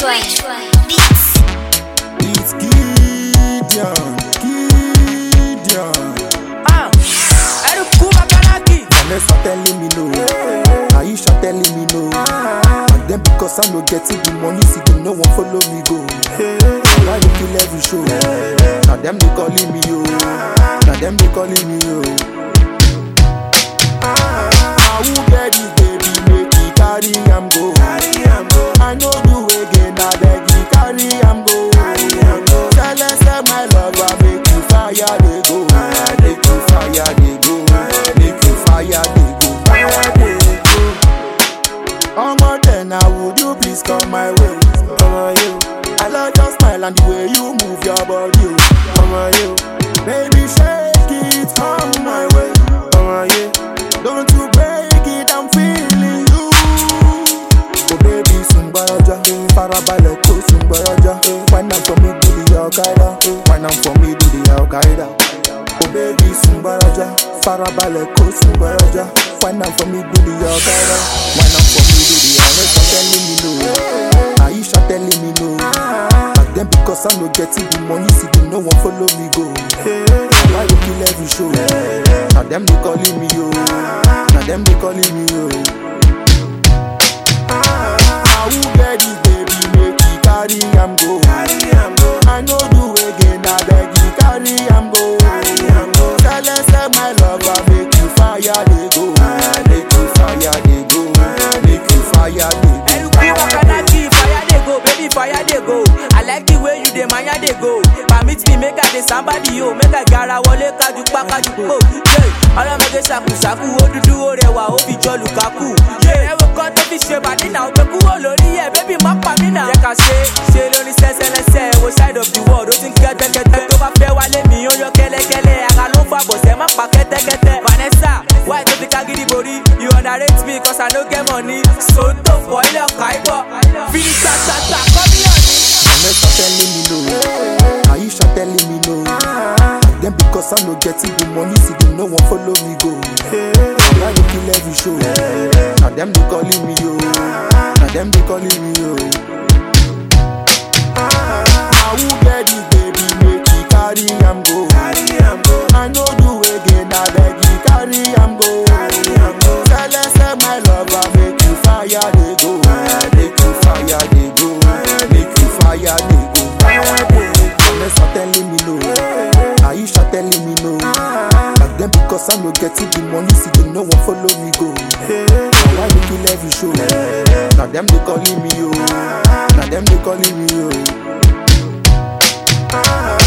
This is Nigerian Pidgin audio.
one. Beats. It's Gideon, Gideon. Ah, Eruku Makanaki. Vanessa telling me no, Aisha telling me no. And then because I no getting the money, see them no one follow me go. Why they kill every show? Now them they calling me yo, now them they calling me yo. Ah, who get this baby make it carry am go? I know do again, I beg you carry am go. Tell us say my lover make you fire they go, make you fire they go, make you fire they go, fire they go. Omo then now would you please come my way? Omo you, I love your smile and the way you move your body. oh. Omo you, baby shake it on my way. Omo you, don't you break it, I'm feeling you. Oh baby sungbaraja, farabalẹ̀ kó sungbaraja. Wine am for me do the al-Qaeda, wine am for me do the al-Qaeda. Oh baby sungbaraja, farabalẹ̀ kó sungbaraja. Wine am for me do the al-Qaeda, wine am for me do the al-Qaeda. telling me no, Aisha telling me no. Back then because I no getting the money, see them no one follow me go. Why you kill every show? Now them they calling me yo, now them they calling me yo. Ah, who get this baby make you carry am go? I know do again, I beg you carry am go. Tell us say my lover make you fire they go, make you fire they go, make you fire they go. Eruku Makanaki. Fire dey go, baby fire dey go. I like the way you dey maya dey go. Permit me make I dey somebody yo. Make I gara wọlé kájú pa kájú po. Ọlọ́mọdé ṣàkùṣàkù ó dúdú ó rẹwà ó fi jọ Lukaku. Ẹ̀wọ̀n kan tó fi ṣe bàdí náà ó gbé kúrò lórí ẹ̀ bébí má pa mí náà. Jẹ́ ká ṣe ṣe lórí sẹ́sẹ́lẹ́sẹ́ wo side of the world ó ti ń kẹ́tẹ́kẹ́tẹ́. Tó bá fẹ́ wálé mi ó yọ kẹ́lẹ́kẹ́lẹ́. Ara ló ń fa bọ̀sẹ̀ má pa kẹ́tẹ́kẹ́tẹ́. Vanessa why tó fi kágídí borí? You underrate me cause I no get money. Sòótọ́ fọ ilé ọkà ibọ̀. Finish tata kọ́ mi ọ̀ ní. Vanessa telling me no, Aisha telling me no. Then because I no getting the money, see them no one follow me go. Why you kill every show? Now them they calling me yo, now them they calling me yo. Ah, who get this baby make you carry am go? I know do again, I beg you carry am go. Tell us say my lover make you fire they go, make you fire they go, make you fire they go. Fire they go. Vanessa telling me no, Aisha telling me no. Back then because I no getting the money, see them no one follow me go. Now why they kill every show? Now them they calling me yo, now them they calling me yo.